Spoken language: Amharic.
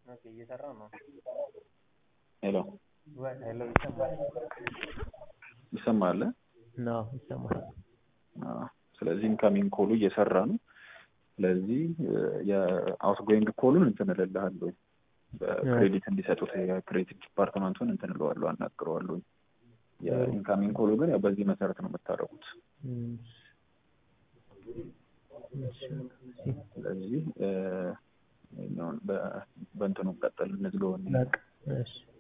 ኦኬ እየሰራ ነው። ሄሎ ወይ ሄሎ ይሰማል? ይሰማል? ነው ይሰማል። አዎ። ስለዚህ ኢንካሚንግ ኮሉ እየሰራ ነው። ስለዚህ የአውትጎይንግ ኮሉን እንትን እልልሃለሁ በክሬዲት እንዲሰጡት የክሬዲት ዲፓርትመንቱን እንትን እለዋለሁ አናግረዋለሁ። የኢንካሚንግ ኮሉ ግን ያው በዚህ መሰረት ነው የምታደርጉት። ስለዚህ በእንትኑ ቀጠል እንዝገው። በቃ እሺ